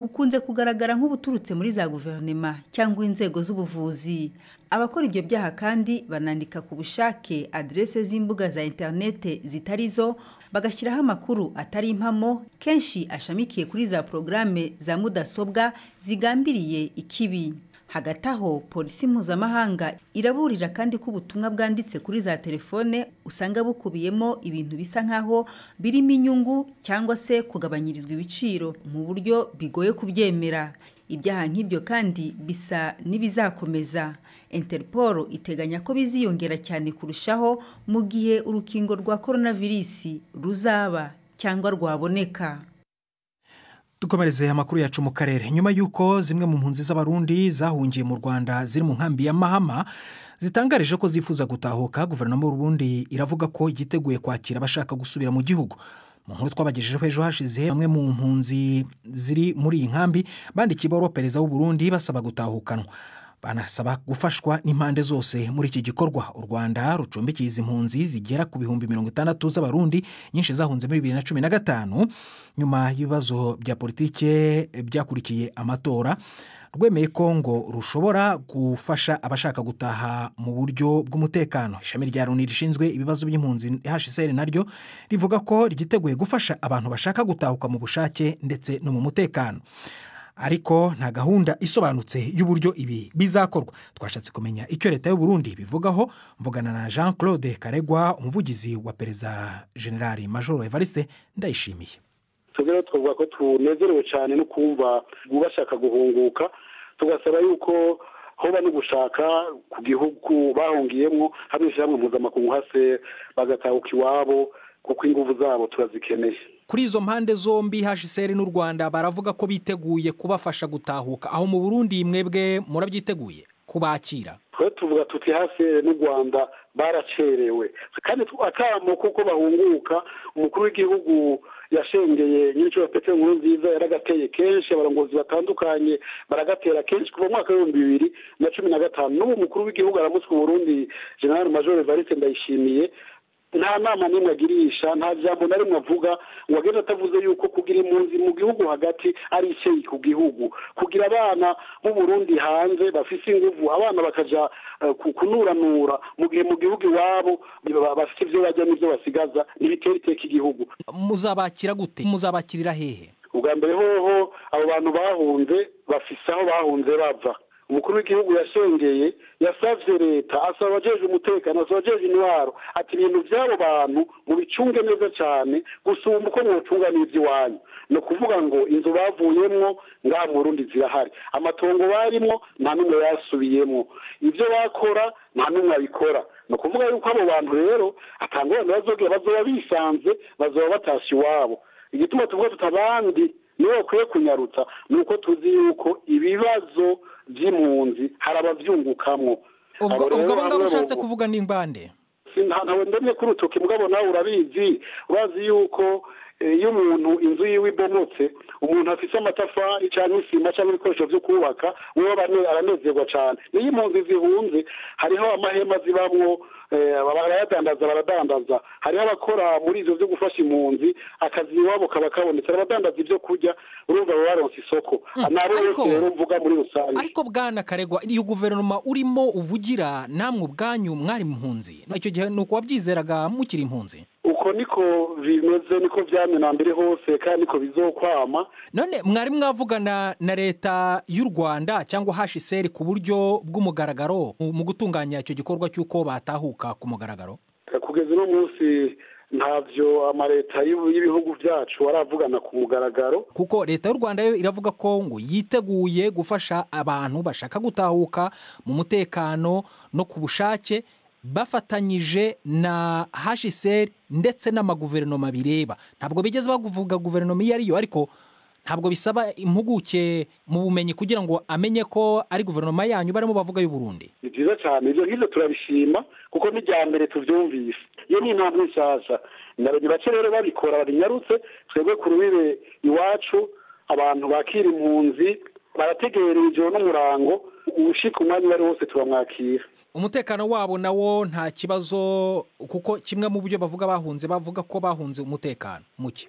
ukunze kugaragara nk'ubuturutse muri za guverinoma cyangwa inzego z'ubuvuzi abakora ibyo byaha kandi banandika ku bushake aderese z'imbuga za interinete zitari zo bagashyiraho amakuru atari impamo kenshi ashamikiye kuri za porogaramu za mudasobwa zigambiriye ikibi hagati aho polisi mpuzamahanga iraburira kandi ko ubutumwa bwanditse kuri za telefone usanga bukubiyemo ibintu bisa nk'aho birimo inyungu cyangwa se kugabanyirizwa ibiciro mu buryo bigoye kubyemera ibyaha nk'ibyo kandi bisa n'ibizakomeza interpol iteganya ko biziyongera cyane kurushaho mu gihe urukingo rwa korona virusi ruzaba cyangwa rwaboneka dukomereze amakuru yacu mu karere nyuma y'uko zimwe mu mpunzi z'abarundi zahungiye mu rwanda ziri mu nkambi ya mahama zitangarije ko zifuza gutahuka guverinoma y'uburundi iravuga ko yiteguye kwakira abashaka gusubira mu gihugu mu nkuru twabagejejeho ejo hashize bamwe mu mpunzi ziri muri iyi nkambi bandikiye ibaruwa perezida w'uburundi basaba gutahukanwa banasaba gufashwa n'impande zose muri iki gikorwa u rwanda rucumbikiye izi mpunzi zigera ku bihumbi mirongo itandatu z'abarundi nyinshi zahunze muri bibiri na cumi na gatanu nyuma y'ibibazo bya politike byakurikiye amatora rwemeye ko ngo rushobora gufasha abashaka gutaha mu buryo bw'umutekano ishami rya loni rishinzwe ibibazo by'impunzi hsr naryo rivuga ko ryiteguye gufasha abantu bashaka gutahuka mu bushake ndetse no mu mutekano ariko nta gahunda isobanutse y'uburyo ibi bizakorwa twashatse kumenya icyo leta y'uburundi bivugaho mvugana na jean claude karegwa umuvugizi wa perezida generali majoro evariste ndayishimiye tubwira twavuga ko tunezerewe cyane no kumva bashaka guhunguka tugasaba yuko hoba no gushaka ku gihugu bahungiyemo hamwe ishyirahamwe mpuzamakungu hase bagatahuka iwabo kuko ingufu zabo turazikeneye kuri izo mpande zombi hsr n'u rwanda baravuga ko biteguye kubafasha gutahuka aho mu burundi mwebwe murabyiteguye kubakira twe tuvuga tuti hsr n'u rwanda baracerewe kandi atamo kuko bahunguka umukuru w'igihugu yashengeye nyiricyo peteri inkuru nziza yaragateye kenshi abarongozi batandukanye baragatera kenshi kuva mu mwaka w'ibihumbi bibiri na cumi na gatanu n'ubu umukuru w'igihugu aramutswe burundi general major evariste ndayishimiye nta nama n'imwe agirisha nta jambo na rimwe avuga ngo agende atavuze yuko kugira impunzi mu gihugu hagati ari icyeyi ku gihugu kugira abana mu Burundi hanze bafite ingufu abana bakajya kunuranura mu gihe mu gihugu iwabo bafite ibyo bajya n'ibyo basigaza ntibitera iteka igihugu muzabakira gute muzabakirira hehe ubwa mbere hoho abo bantu bahunze bafise aho bahunze bava umukuru w'igihugu yashengeye yasabye leta asaba abajeje umutekano asaba abajeje intwaro ati ibintu by'abo bantu mubicunge neza cyane gusumba uko mwucunga n'iby'iwanyu ni ukuvuga ngo inzu bavuyemo ngaha mu rundi zirahari amatongo barimo nta n'umwe yasubiyemo ibyo bakora nta n'umwe abikora ni ukuvuga yuko abo bantu rero atanga abantu bazogera bazoba bisanze bazoba batashye iwabo igituma tuvuga tutabandi niyo bakwiye kunyarutsa ni uko tuzi yuko ibibazo by'impunzi hari ababyungukamo ubwo abo ngabo ushatse kuvuga n'imbande ntawe ndemye kuri urutoki mugabo nawe urabizi urazi yuko iyo umuntu inzu yiwe ibomotse umuntu afite amatafari cyangwa isima cyangwa ibikoresho byo kubaka we aranezerwa cyane niyo impunzi zihunze hariho amahema zibamwo barayadandaza baradandaza hariho abakora muri ibyo byo gufasha impunzi akazi iwabo kaba kabonetse abadandaza ibyo kurya urumva baba baronsa isoko nabo bose rero mvuga muri rusange ariko bwana karegwa iyo guverinoma urimo uvugira namwe ubwanyu mwari impunzi icyo gihe ni ukuwabyizeraga mukiri impunzi uko niko bimeze niko byamenambere hose kandi niko bizokwama none mwari mwavugana na leta y'u rwanda cyangwa hsr ku buryo bw'umugaragaro mu gutunganya icyo gikorwa cy'uko batahuka ku mugaragaro kugeza uno munsi ntabyo amaleta y'ibihugu byacu aravugana ku mugaragaro kuko leta y'u rwanda yo iravuga ko ngo yiteguye gufasha abantu bashaka gutahuka mu mutekano no ku bushake bafatanyije na hsr ndetse n'amaguverinoma bireba ntabwo bigeze bavuga guverinoma iyo ariyo ariko ntabwo bisaba impuguke mu bumenyi kugira ngo amenye ko ari guverinoma yanyu barimo bavuga y'uburundi ni byiza cyane ibyo ngibyo turabishima kuko n'irya mbere tubyumvise iyo ni intambwe nshyashya ni bake rero babikora babinyarutse twebwe ku rubire iwacu abantu bakira impunzi barategera ijoro n'umurango ubushika umwanya uwo ari wose turamwakira umutekano wabo nawo nta kibazo kuko kimwe mu byo bavuga bahunze bavuga ko bahunze umutekano muke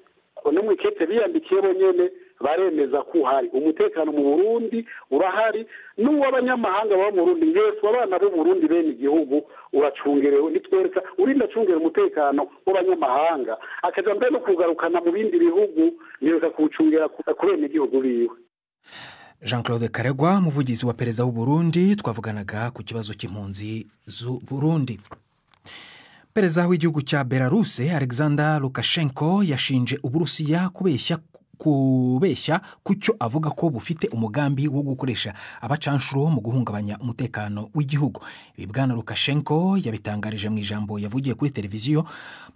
no mu ikete biyandikiye bonyine baremeza ko uhari umutekano mu burundi urahari n'uw'abanyamahanga baba mu burundi yesu abana b'u burundi bene igihugu uracungerewe nitwereka urinda acungera umutekano w'abanyamahanga akajya mbere no kugarukana mu bindi bihugu ntiruka kuwucungera ku bene igihugu biwe jean claude karegwa umuvugizi wa perezida w'u Burundi twavuganaga ku kibazo cy'impunzi z'u burundi perezida w'igihugu cya belaruse alexander lukashenko yashinje uburusiya kubeshya kubeshya ku cyo avuga ko bufite umugambi wo gukoresha abacanshuro mu guhungabanya umutekano w'igihugu ibi bwana lukashenko yabitangarije mu ijambo yavugiye kuri televiziyo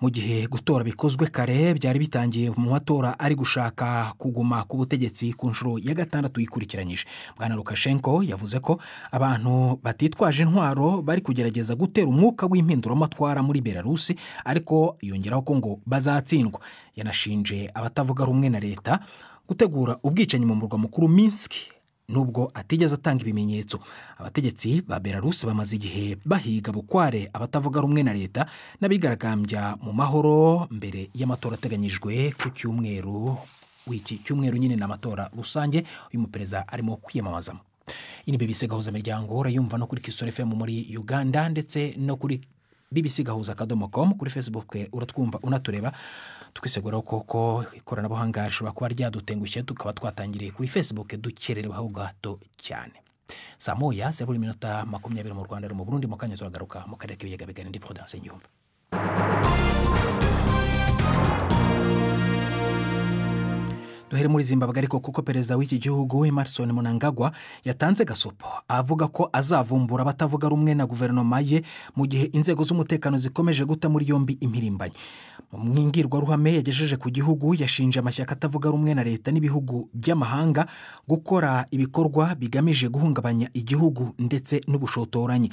mu gihe gutora bikozwe kare byari bitangiye mu matora ari gushaka kuguma ku butegetsi ku nshuro ya gatandatu yikurikiranyije bwana lukashenko yavuze ko abantu batitwaje intwaro bari kugerageza gutera umwuka w'impinduramatwara muri belarus ariko yongeraho ko ngo bazatsindwa yanashinje abatavuga rumwe na leta gutegura ubwicanyi mu murwa mukuru Minsk nubwo atigeze atanga ibimenyetso abategetsi ba Belarus bamaze igihe bahiga bukware abatavuga rumwe na leta n'abigaragambya mu mahoro mbere y'amatora ateganyijwe ku cyumweru w'iki cyumweru nyine ni amatora rusange uyu muperezida arimo kwiyamamazamo iyi ni BBC gahuza miryango urayumva no kuri Kisoro FM muri Uganda ndetse no kuri BBC gahuza akadomo com kuri Facebook uratwumva unatureba twiseguraho koko ikoranabuhanga rishobora kuba ryadutengushye tukaba twatangiriye kuri facebook dukerereweho gato cyane saa moya zeru iminota makumyabiri mu rwanda mu burundi mu kanya turagaruka mu karere k'ibiyaga bigari ndi prudence nyumva duhere muri zimbabwe ariko kuko perezida w'iki gihugu emerson munangagwa yatanze gasopo avuga ko azavumbura abatavuga rumwe na guverinoma ye mu gihe inzego z'umutekano zikomeje guta muri yombi impirimbanyi mu mbwirwaruhame yagejeje ku gihugu yashinje amashyaka atavuga rumwe na leta n'ibihugu by'amahanga gukora ibikorwa bigamije guhungabanya igihugu ndetse n'ubushotoranyi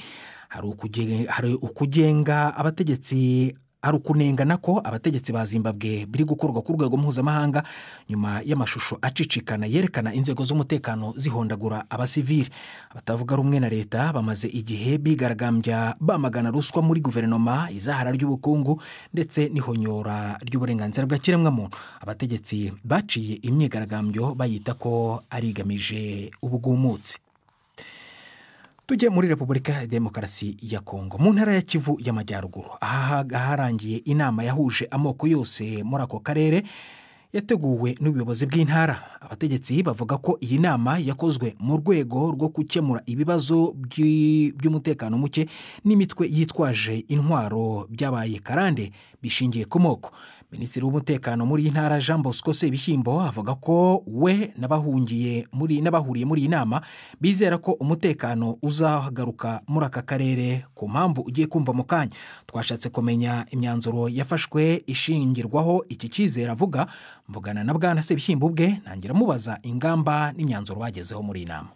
hari ukugenga abategetsi hari ukunengana ko abategetsi ba zimbabwe biri gukorwa ku rwego mpuzamahanga nyuma y'amashusho acicikana yerekana inzego z'umutekano zihondagura abasivili abatavuga rumwe na leta bamaze igihe bigaragambya bamagana ruswa muri guverinoma izahara ry'ubukungu ndetse n'ihonyora ry'uburenganzira bwa kiremwamuntu abategetsi baciye imyigaragambyo bayita ko ari igamije ubwumutsi tujye muri repubulika ya demokarasi ya kongo mu ntara ya kivu y'amajyaruguru ahaharangiye inama yahuje amoko yose muri ako karere yateguwe n'ubuyobozi bw'intara abategetsi bavuga ko iyi nama yakozwe mu rwego rwo gukemura ibibazo by'umutekano muke n'imitwe yitwaje intwaro byabaye karande bishingiye ku moko minisitiri w'umutekano muri iyi ntara jean bosco sebishyimbo avuga ko we n'abahungiye muri n'abahuriye muri iyi nama bizera ko umutekano uzagaruka muri aka karere ku mpamvu ugiye kumva mu kanya twashatse kumenya imyanzuro yafashwe ishingirwaho iki cyizere avuga mvugana na bwana sebishyimbo ubwe ntangira amubaza ingamba n'imyanzuro bagezeho muri iyi nama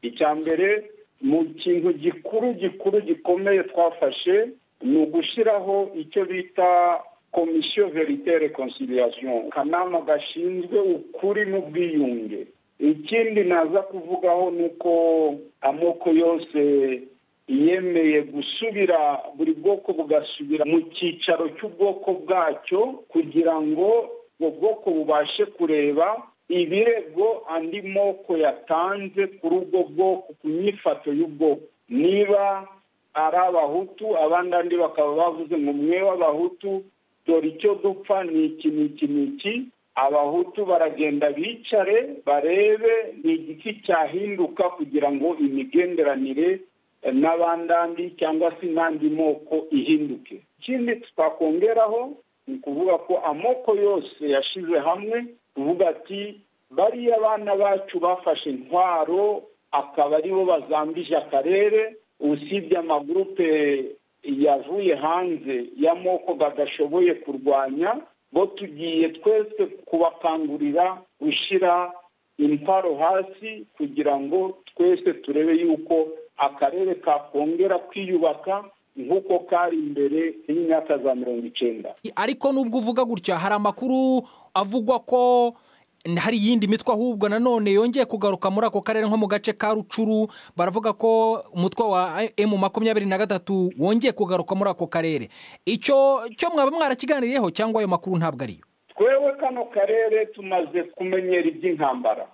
icya mbere mu kintu gikuru gikuru gikomeye twafashe ni ugushyiraho icyo bita komisiyo veritere konsiliyasiyo akanama gashinzwe ukuri n'ubwiyunge ikindi naza kuvugaho ni uko amoko yose yemeye gusubira buri bwoko bugasubira mu cyicaro cy'ubwoko bwacyo kugira ngo ubwo bwoko bubashe kureba ibirego andi moko yatanze kuri ubwo bwoko ku myifato y'ubwoko niba ari abahutu abandi andi bakaba bavuze ngo mwe w'abahutu dore icyo dupfa ni iki ni iki ni iki abahutu baragenda bicare barebe ni igiki cyahinduka kugira ngo imigenderanire n'abandandi cyangwa se n'andi moko ihinduke ikindi twakongeraho ni ukuvuga ko amoko yose yashyize hamwe kuvuga ati bariya abana bacu bafashe intwaro akaba aribo bazambije akarere usibye amagurupe yavuye hanze y'amoko badashoboye kurwanya bo tugiye twese kubakangurira gushyira imparo hasi kugira ngo twese turebe yuko akarere kakongera kwiyubaka nk'uko kari imbere y'imyaka za mirongo icyenda ariko nubwo uvuga gutya hari amakuru avugwa ko hari iyindi mitwe ahubwo nanone yongeye kugaruka muri ako karere nko mu gace ka rucuru baravuga ko umutwe wa emu makumyabiri na gatatu wongeye kugaruka muri ako karere icyo cyo mwaba mwarakiganiriyeho cyangwa ayo makuru ntabwo ariyo twewe kano karere tumaze kumenyera iby'intambara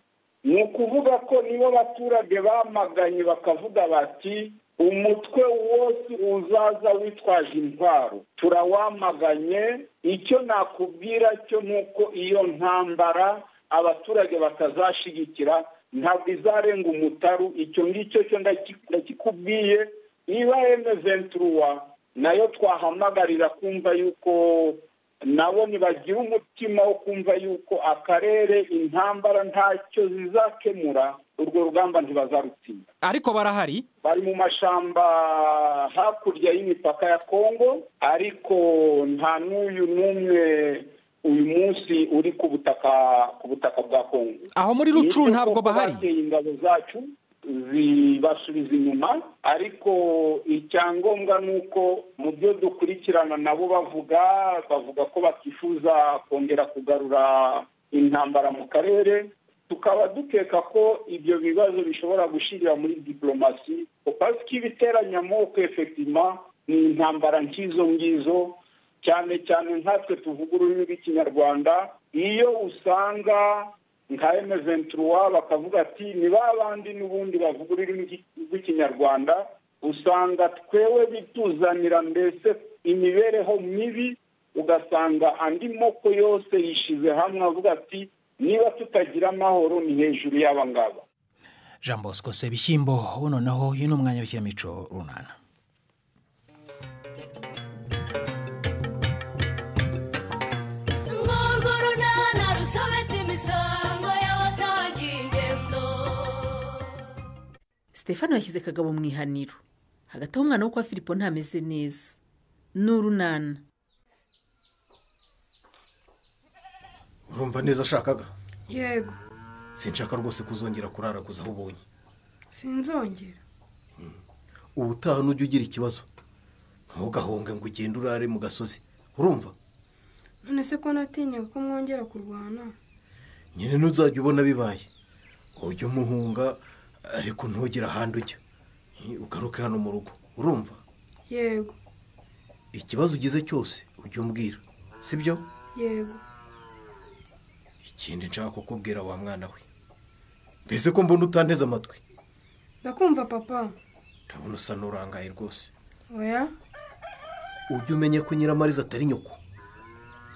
ni ukuvuga ko nibo abaturage bamaganye bakavuga bati umutwe wose uzaza witwaje intwaro turawamaganye icyo nakubwira cyo ni uko iyo ntambara abaturage batazashyigikira ntabwo izarenga umutaru icyo ngicyo cyo ndakikubwiye niba venturuwa nayo twahamagarira kumva yuko nabo ntibagira umutima wo kumva yuko akarere intambara ntacyo zizakemura urwo rugamba ntibazarutsinda ariko barahari bari mu mashamba hakurya y'imipaka ya kongo ariko nta n'uyu n'umwe uyu munsi uri ku butaka ku butaka bwa kongo aho muri rucuru ntabwo bahari ingabo zacu zibasubiza inyuma ariko icyangombwa ni uko mu byo dukurikirana nabo bavuga bavuga ko bakifuza kongera kugarura intambara mu karere tukaba dukeka ko ibyo bibazo bishobora gushyirira muri diporomasi ko ibiteranya amoko efegitima ni intambara nk'izo ngizo cyane cyane nkatwe tuvuga ururimi rw'ikinyarwanda iyo usanga nka emeventuruwa bakavuga ati ni ba bandi n'ubundi bavuga ururimi rw'ikinyarwanda usanga twewe bituzanira mbese imibereho mibi ugasanga andi moko yose yishyize hamwe avuga ati niba tutagira amahoro ni hejuru y'aba ngaba jean bosco sebishyimbo noneho uyu ni umwanya w'ikinamico runana stefano yashyize kagabo mu ihaniro hagati aho umwana wo kwa filipo ntameze neza ni urunana urumva neza ashakaga yego sinshaka rwose kuzongera kuraraguza aho ubonye sinzongera ubutaha n'ujya ugira ikibazo ntugahunge ngo ugende urare mu gasozi urumva none se ko natinyaga ko mwongera kurwana nyine ntuzajya ubona bibaye ujye umuhunga ariko ntugire ahandi ujya ugaruke hano mu rugo urumva yego ikibazo ugize cyose ujye umbwira sibyo yego ikindi nshaka kukubwira wa mwana we mbese ko mbona utanteze amatwi ndakumva papa ndabona usa n'urangaye rwose oya ujye umenya ko nyiramariza atari nyoko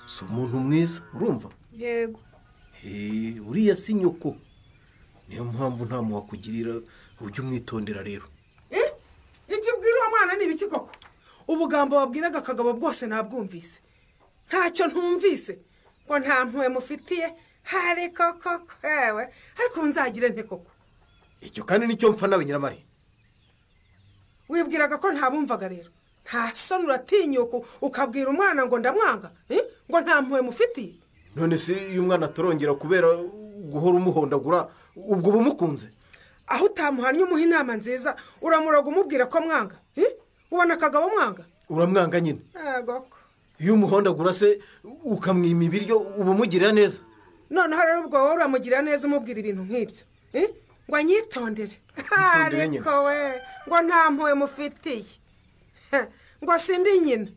si umuntu mwiza urumva yego uriya si nyoko niyo mpamvu nta muntu wakugirira ujye umwitondera rero ibyo ubwira uwo mwana ni ibiki koko ubugambo wabwiraga akagabo bwose ntabwumvise ntacyo ntumvise ngo nta mpuwe mufitiye hari koko ewe ariko ubu nzagire nte koko icyo kandi nicyo mpfa nawe nyiramari wibwiraga ko ntabumvaga rero nta soni uratinyuka ukabwira umwana ngo ndamwanga eh? ngo nta mpuwe mufitiye none se iyo umwana atorongera kubera guhora umuhondagura ubwo uba umukunze aho utamuhannye umuha inama nziza uramuroga umubwira ko mwanga eh? ubona akagabo mwanga uramwanga nyine yego ko iyo umuhondagura se ukamwima ibiryo uba umugirira neza noneho rero ubwo wowe uramugirira neza umubwira ibintu nk'ibyo eh? ngo anyitondere Yitondere nyine. ariko we ngo nta mpuwe mufitiye Heh, ngo sindi nyina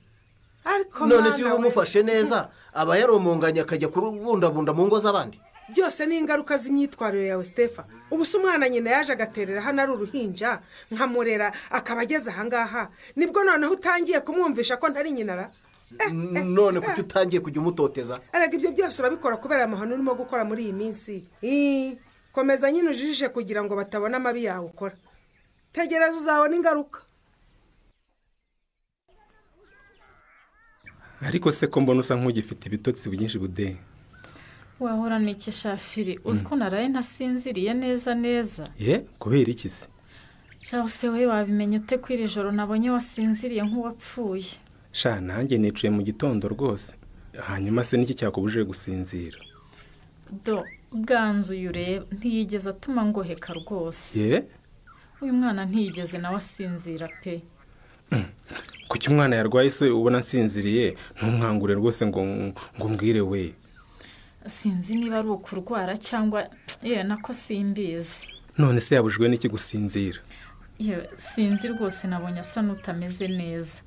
ariko none se iyo mwana we, umufashe neza aba yaromonganye akajya kurubundabunda mu ngo z'abandi byose ni ingaruka z'imyitwarire yawe Stefa ubu se umwana nyina yaje agaterera hano ari uruhinja nkamurera akaba ageze ahangaha nibwo noneho utangiye kumwumvisha ko ntari nyina ra none kuki utangiye kujya umutoteza arega ibyo byose urabikora kubera amahano urimo gukora muri iyi minsi Ii, komeza nyine ujijije kugira ngo batabona amabi yawe ukora tegereza uzabona ingaruka ariko se ko mbona usa nk'ugifite ibitotsi byinshi bude wahora n'iki shafiri uzi ko naraye ntasinziriye neza neza ye kubera iki se shaho se we wabimenye ute ko iri joro nabonye wasinziriye nk'uwapfuye sha nanjye nicuye mu gitondo rwose hanyuma se n'iki cyakubujije gusinzira do bwanzu uyu ureba ntiyigeze atuma ngoheka rwose ye uyu mwana ntiyigeze nawe asinzira pe kuki umwana yarwaye se ubona nsinziriye ntumwangure rwose ngo ngo mbwire we sinzi niba ari ukurwara cyangwa yewe nako simbizi none se yabujijwe n'iki gusinzira yewe sinzi rwose nabonye asa n'utameze neza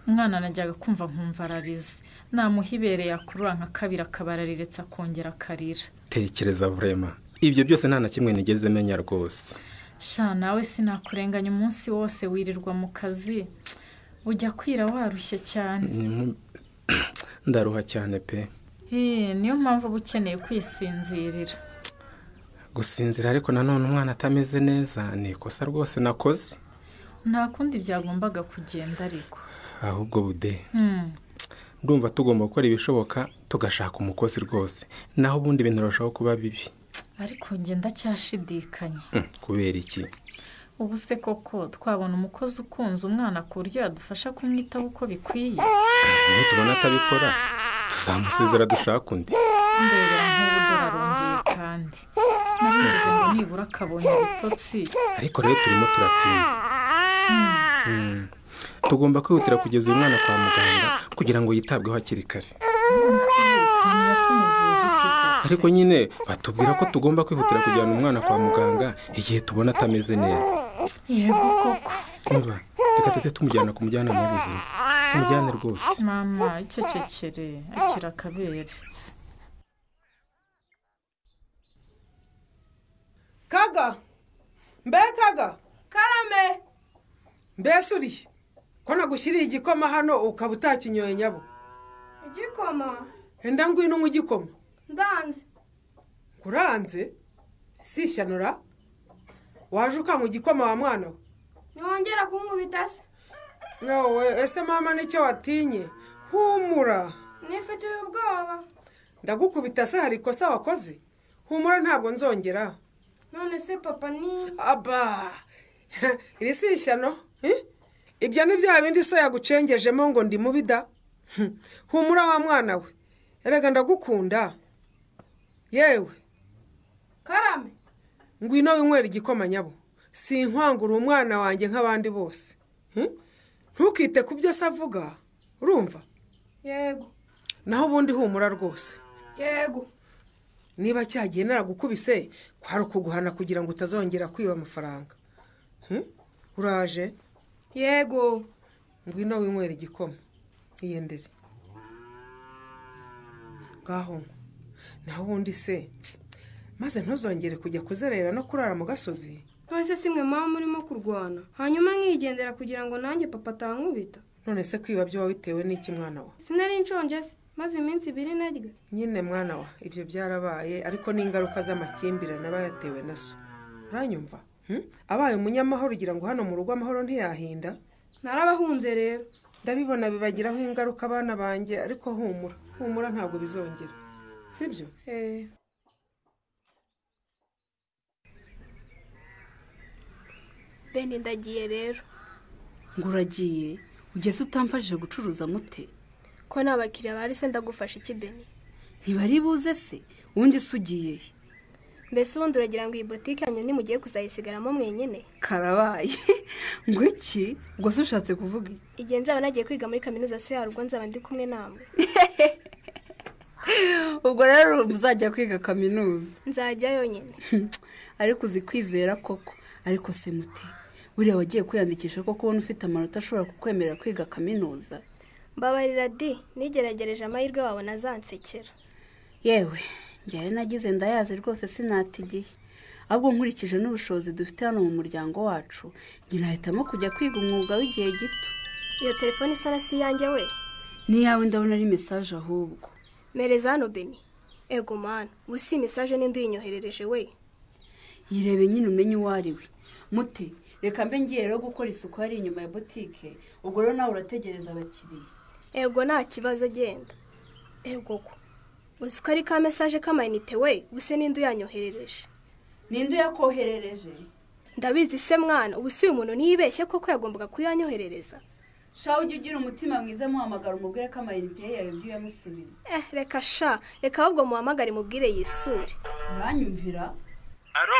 umwana najyaga kumva nkumva ararize namuhibereye akurura nka kabiri akaba arariritse akongera akarira tekereza vurema ibyo byose nta na kimwe nigeze menya rwose sha nawe sinakurenganya umunsi wose wirirwa mu kazi ujya kwira warushye cyane Ni nko- ndaruha cyane pe Hii, niyo mpamvu uba ukeneye kwisinzirira gusinzira ariko nanone umwana atameze neza ni ikosa rwose nakoze nta kundi byagombaga kugenda ariko ahubwo bude Hmm, ndumva tugomba gukora ibishoboka tugashaka umukozi rwose naho ubundi ibintu birushaho kuba bibi ariko njye ndacyashidikanya Hmm, kubera iki ubu se koko twabona umukozi ukunze umwana ku buryo yadufasha kumwitaho uko bikwiye nitubona atabikora tuzamusezera dushaka undi ndebera nk'ubu dorarongeye kandi narigize ngo nibura akabonye ibitotsi ariko rero turimo turatinda Hmm. tugomba kwihutira kugeza uyu mwana kwa muganga kugira ngo yitabweho hakiri kare ariko nyine batubwira ko tugomba kwihutira kujyana umwana kwa muganga igihe tubona atameze neza yego koko umva reka tujye tumujyana ku mujyanama w'ubuzima tumujyane rwose mama icecekere akira akabere kaga mbe kaga karame mbese uriye ko nagushyiriye igikoma hano ukaba utakinyoye nyabo igikoma enda ngwino unywe igikoma ndanze kuranze si ishyanura waje ukanywa igikoma wa mwana we ntiwongera kunkubita se yowe ese mama nicyo watinye humura nifitiye ubwoba ndagukubita se hari ikosa wakoze humura ntabwo nzongera none se papa ni aba iri si ishyano eh? ibyo ni bya bindi so yagucengejemo ngo ndi mubi da Hm, humura wa mwana we erega ndagukunda yewe karame ngwino winywera igikoma nyabo sinkwangura umwana wanjye nk'abandi bose Eh? ntukite ku byo se avuga urumva yego naho ubundi humura rwose yego niba cyagiye naragukubise kwari ukuguhana kugira ngo utazongera kwiba amafaranga Hm? uraje yego ngwino winywera igikoma iyendere ngaho nywa. naho ubundi se maze ntuzongere kujya kuzerera no kurara mu gasozi none se simwe mama urimo kurwana hanyuma nkigendera kugira ngo nanjye papa atankubita none se kwiba byo wabitewe n'iki mwana wa sinari nshonje se maze iminsi ibiri narya nyine mwana wa ibyo byarabaye ariko n'ingaruka z'amakimbirane aba yatewe na so uranyumva Hm? abaye umunyamahoro ugira ngo hano mu rugo amahoro ntiyahinda narabahunze rero ndabibona bibagiraho ingaruka abana banjye ariko humura humura ntabwo bizongera sibyo eh bene ndagiye rero ngo uragiye ugeze utamfashije gucuruza mute ko nta bakiriya bari se ndagufasha iki beni ntibari buze se ubundi se ugiye he? mbese ubundi uragira ngo iyi butike yanyu ntimugiye kuzayisigaramo mwenyine karabaye ngo iki ubwo se ushatse kuvuga iki igihe nzaba nagiye kwiga muri kaminuza se hari ubwo nzaba ndi kumwe namwe ubwo rero muzajya kwiga kaminuza nzajya yonyine ariko uzi kwizera koko ariko se mute buriya wagiye kwiyandikisha ko kubona ufite amanota ashobora kukwemerera kwiga kaminuza mbabarira di nigeragereje amahirwe wabona azansekera yewe njyayo nagize ndayazi rwose sinatigiye ahubwo nkurikije n'ubushobozi dufite hano mu muryango wacu njye nahitamo kujya kwiga umwuga w'igihe gito iyo telefone isa na si iyanjye we n'iyawe ndabona ari mesaje ahubwo mereza hano beni ego mani ubu si mesaje n'indi uyinyoherereje we yirebe nyine umenye uwo ari we muti reka mbe ngiye rero gukora isuku hari inyuma ya butike ubwo rero nawe urategereza abakiriya ego nta kibazo genda ego ko uzi ko ari ka mesaje k'amayinite we ubuse n'indi uyanyoherereje ninde uyakoherereje ndabizi se mwana ubu si umuntu niyibeshye koko yagombaga kuyanyoherereza shaho ujye ugira umutima mwiza muhamagara umubwire ko amayinite ye yawe ibyo uyamusubiza eh reka sha reka ahubwo muhamagare mubwire yisure uranyumvira aro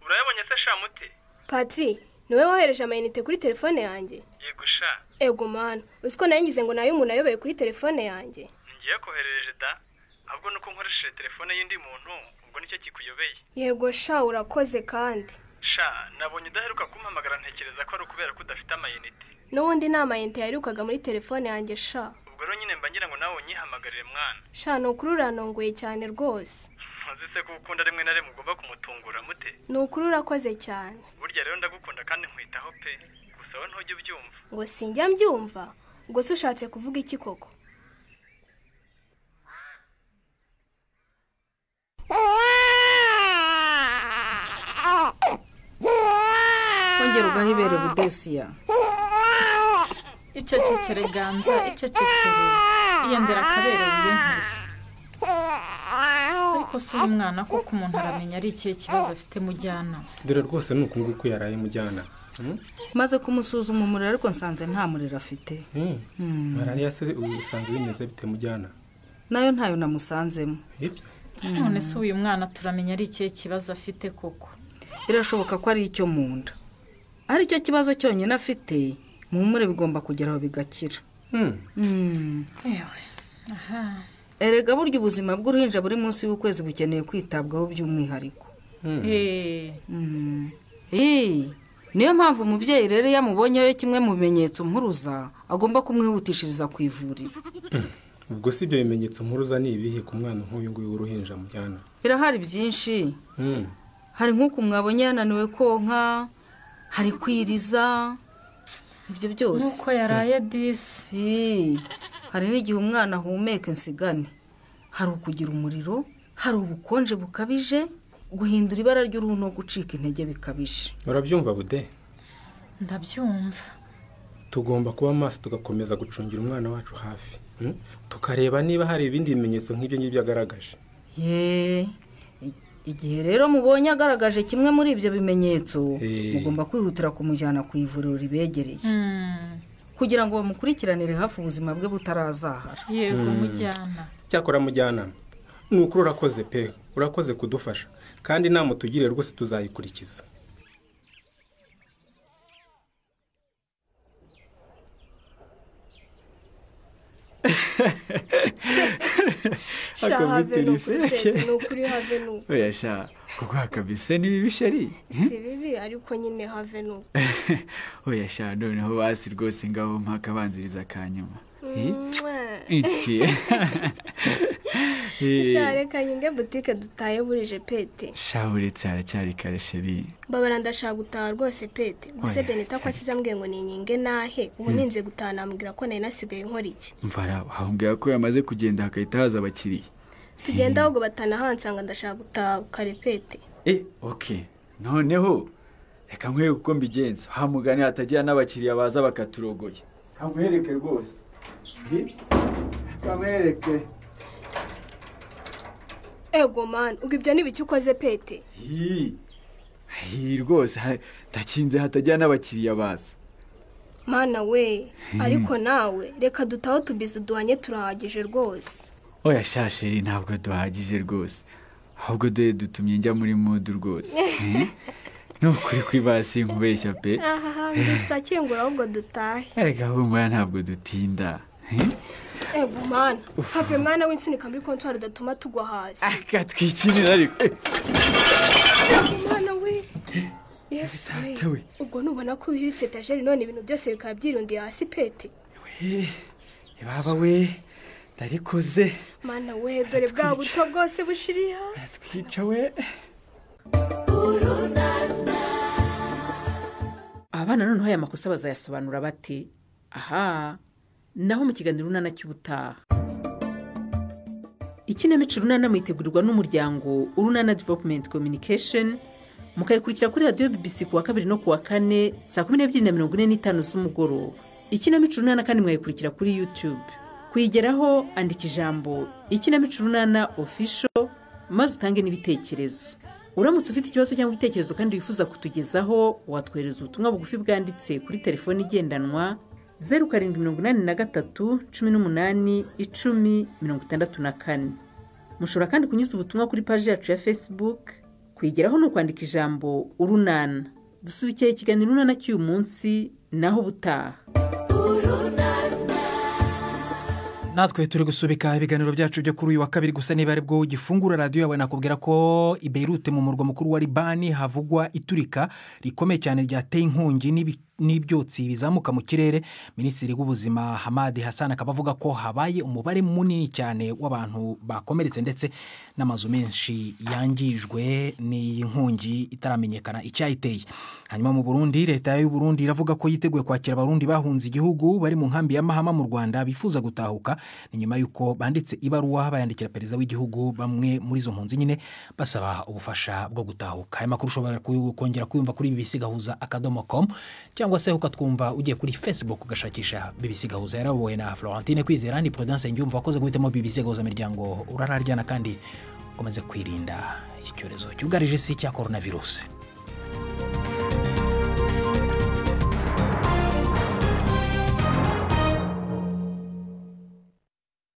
urayabonye se shamute patiri niwe wohereje amayinite kuri telefone yanjye yego sha ego mwana uzi ko nayo ngize ngo nayo umuntu ayoboye kuri telefone yanjye ngiye koherereje da ahubwo nuko nkoresheje telefone y'undi muntu ubwo nicyo kikuyobeye yego sha urakoze kandi sha nabonye udaheruka kumpamagara ntekereza ko ari ukubera ko udafite amayinite n'ubundi nta mayinite yaherukaga muri telefone yanjye sha ubwo rero nyine mba ngira ngo nawe unyihamagarire mwana sha ni ukuri uranongoye cyane rwose ntuzi se ko ukunda rimwe na rimwe ugomba kumutungura mute ni ukuri urakoze cyane burya rero ndagukunda kandi nkwitaho pe gusa wowe ntujye ubyumva ngo sinjya mbyumva ngo se ushatse kuvuga iki koko wongera ugahibere budesiya icecekere ganza icecekere iyendera akabere wiyenkuye ariko si uri umwana kuko umuntu aramenya ari ikihe kibazo afite mujyana dore rwose ni uku nguku yaraye mujyana Hmm? maze kumusuzuma umuriro ariko nsanze nta muriro afite Hmm. Hmm. malariya se ubu bisanzwe bimeze bite mujyana nayo ntayo namusanzemo Hirya? none se uyu mwana turamenya ari ikihe kibazo afite koko birashoboka ko ari icyo mu nda ari cyo kibazo cyonyine afite muhumure bigomba kugeraho bigakira Hmm. Hmm. yewe aha erega burya ubuzima bw'uruhinja buri munsi w'ukwezi bukeneye kwitabwaho by'umwihariko Hmm. Eh. Mm. Eh, niyo mpamvu umubyeyi rero iyo amubonyeho kimwe mu bimenyetso mpuruza agomba kumwihutishiriza ku ivuriro ubwo si ibyo bimenyetso mpuruza ni ibihe ku mwana nk'uyu nguyu w'uruhinja mujyana birahari byinshi Hmm. hari nk'uku mwabonye yananiwe konka hari kwiriza ibyo byose Nuko yaraye disi hari n'igihe umwana ahumeka insigane hari ukugira umuriro hari ubukonje bukabije guhindura ibara ry'uruhu no gucika intege bikabije urabyumva bude ndabyumva tugomba kuba maso tugakomeza gucungira umwana wacu hafi Hmm? tukareba niba hari ibindi bimenyetso nk'ibyo ngibyo agaragaje ye i- igihe rero mubonye agaragaje kimwe muri ibyo bimenyetso Eh. mugomba kwihutira kumujyana ku ivuriro ribegereye kugira ngo bamukurikiranire hafi ubuzima bwe butarazahara yego Hmm. mujyana cyakora mujyanama ni ukuri urakoze pe urakoze kudufasha kandi inama utugiriye rwose tuzayikurikiza sha Ako have ni ukuri biturife. tete ni ukuri have ni ukuri oya sha kuguha kabise ni bibi shari si bibi ariko nyine have ni ukuri oya sha noneho basi rwose ngabo mpakabanziriza akanyuma Eh? Mwah. Iki. Eh, sha reka nyinge butike dutahe burije pete sha uretse haracyari kare sheri mbabara ndashaka gutaha rwose pete gusa Oya, benita ko asize ambwiye ngo ninyinge nahe ubu Hmm. ninze gutaha namubwira ko nari nasigaye nkora iki mvara wambwira ko yamaze kugenda hakahita haza abakiriya tugenda ahubwo batanahansanga ndashaka gutaha kare pete eh ok noneho reka nkwereke uko mbigenza hamugane hatagira n'abakiriya baza bakaturogoye kamwereke rwose Eh, kamwereke ego mani ubwo ibyo nibiki ukoze pete Hi. Hi, rwose ha- ndakinze hatagira n'abakiriya baza mana we Hmm. ariko nawe reka dutahe tubizi uduhanye turahagije rwose oya sha sheri ntabwo duhagije rwose ahubwo dore dutumye njya muri mudu rwose Eh? ni ukuri kwibasi nkubeshya pe aha mbisa kingura ahubwo dutahe erega humura ntabwo dutinda Eh? ego mani have mwana w'insunika muri kontwari udatuma tugwa hasi katwikinira ariko Eh, mwana we yesu we we. ubwo nubona ko wihiritse etajeri none ibintu byose bikaba byirundiye hasi pete eh, baba we ndarikoze mana we dore bwa buto bwose bushiriye hasi twica we abana noneho aya makosa bazayasobanura bate aha naho mu kiganiro urunana cy'ubutaha ikinamico urunana mwitegurirwa n'umuryango urunana development communication mukayikurikira kuri radiyo bbc ku wa kabiri no ku wa kane saa kumi n'ebyiri na mirongo ine n'itanu z'umugoroba ikinamico urunana kandi mwayikurikira kuri youtube kuyigeraho andika ijambo ikinamico urunana official maze utange n'ibitekerezo uramutse ufite ikibazo cyangwa igitekerezo kandi wifuza kutugezaho watwohereza ubutumwa bugufi bwanditse kuri telefoni igendanwa zeru karindwi mirongo inani na gatatu cumi n'umunani icumi mirongo itandatu na kane mushobora kandi kunyuza ubutumwa kuri paji yacu ya facebook kuyigeraho ni ukwandika ijambo urunana dusubikiye ikiganiro urunana cy'uyu munsi naho ubutaha natwe turi gusubika ibiganiro byacu byo kuri uyu wa kabiri gusa niba ari bwo ugifungura radiyo yawe nakubwira ko i Beirute mu murwa mukuru wa libani havugwa iturika rikomeye cyane ryateye inkongi n'ibi- n'ibyotsi bizamuka mu kirere minisitiri w'ubuzima hamadi hassan akaba avuga ko habaye umubare munini cyane w'abantu bakomeretse ndetse n'amazu menshi yangijwe n'iyi nkongi itaramenyekana icyayiteye hanyuma mu burundi leta y'u burundi iravuga ko yiteguye kwakira abarundi bahunze igihugu bari mu nkambi ya mahama mu rwanda bifuza gutahuka ni nyuma y'uko banditse ibaruwa bayandikira perezida w'igihugu bamwe muri izo mpunzi nyine basaba ubufasha bwo gutahuka aya makuru ushobora kuyu- kongera kuyumva kuri bbc gahuza akadomo com cyangwa se ukatwumva ugiye kuri facebook ugashakisha bbc gahuza yarabowe na florentine kwizera ni prudence ngyumva wakoze guhitamo bbc gahuza miryango urararyana kandi ukomeze kwirinda iki cyorezo cyugarije isi cya coronavirus